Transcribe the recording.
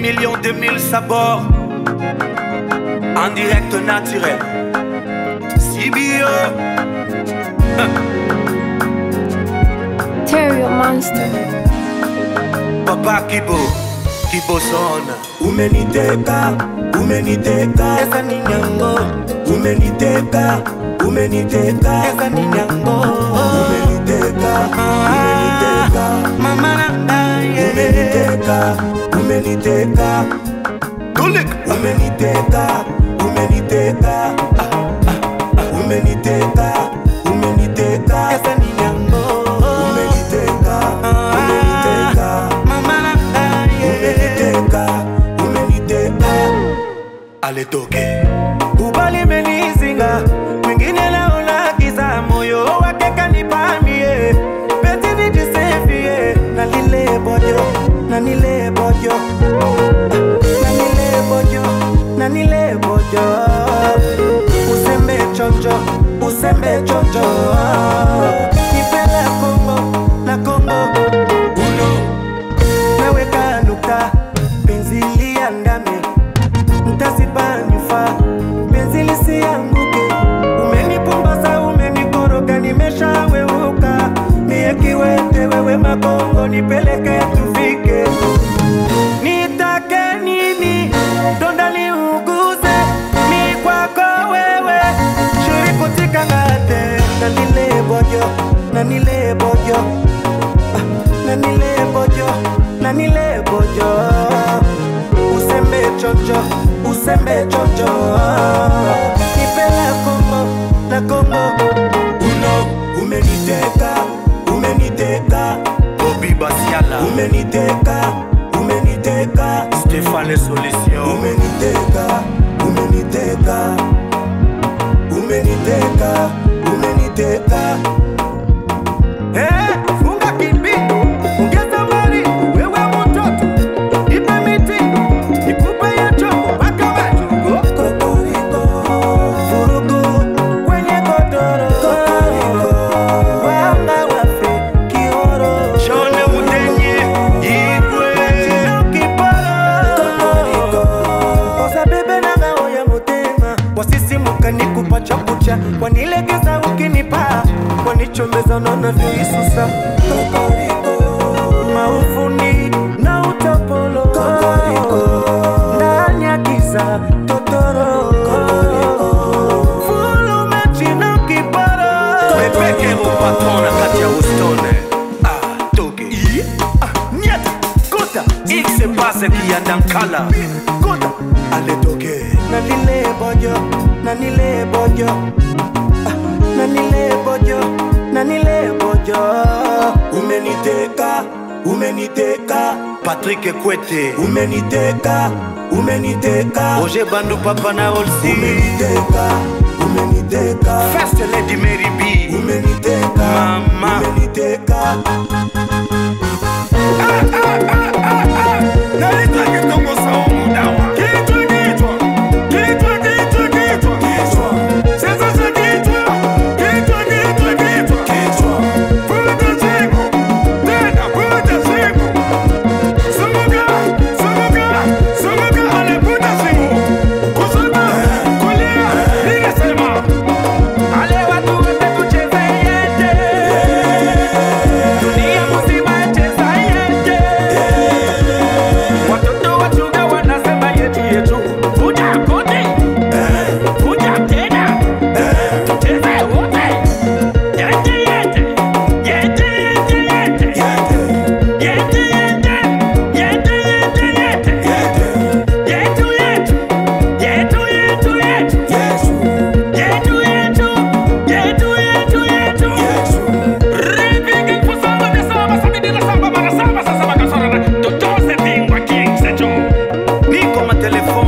millions de mille sabords. En direct naturel. CBO. Terrio Monster. Papa Kibo. Kibo Son. umeniteka umeniteka Esa ni nyango. umeniteka umeniteka Esa ni nyango. umeniteka umeniteka Mama na yeah. umeniteka umeniteka Tulik. umeniteka umeniteka umeniteka umeniteka Esa ni nyango. umeniteka umeniteka Mama na yeah. umeniteka umeniteka Ale toke. ubali menizinga mwingine naona giza moyo wake kanipamie peti nijisefie na lile bojo na nile bojo na nile bojo na nile bojo usembe chonjo usembe chonjo nipela kongo na kongo uno naweka nukta penzi liandame mtasipanyufa penzi lisianguke umenipumbaza umenikoroga nimeshaweuka mie kiwete wewe makongo nipeleke tufike nitake nini donda liuguze mi kwako wewe shurikutika ngate na nile bojo na nile bojo Ah, na nile bojo na nile bojo usembe chocho usembe chocho nipela kongo na kongo uno umeniteka umeniteka Bobby Basiala. umeniteka umeniteka Stéphane Solution. umeniteka umeniteka umeniteka umeniteka Eh, funga kipi ongeza mali wewe mtoto ipe miti ikupe ya chongo mpaka majugo kokoriko vurugu kwenye godoro kokoriko wanga wafe kioro Shone Mudenye. Igwe. osabebe na ngao ya motema wasisimuka nikupa chakucha wanilegeza ukinipa wanichomeza naona vyoisusa maufuni na utapolo ndani ya giza totoro fulumechi na kipara Pepeke upatona kati ya Houston. Ah, toke. Ah, nyata. Kota. X passe kiandankala. Kota ale toke na nile bojo na nile bojo Ah, na nile bojo na nile bojo umeniteka umeniteka Patrick Kwete. umeniteka umeniteka Roger Bandu Papa na Olsi. umeniteka umeniteka First Lady Mary B. umeniteka Mama. umeniteka Naleta kitongo saumu dawa. Kichwa kichwa. Kichwa kichwa kichwa. Kichwa. Sasa sa kichwa. Kichwa kichwa kichwa. Kichwa. Vuta shingo. Tena vuta shingo. Zunguka. Zunguka. Zunguka. Ale vuta shingo. Kushoto. Kulia. Ninasema. Ale watu wote tucheze yete. Dunia mzima cheza yete. Watoto wachunga wanasema yetu yetu. Vuja kote. Vuja tena. Tucheze wote. Yete yete. Yete yete yete. Yete yete. Yete yete yete. Yetu yetu. Yetu yetu yetu. Yetu yetu. Yetu yetu yetu. Ripigi kusamba de samba sabidi la samba mara samba sasa bakasora na totoze bingwa king secho. Niko matelefoni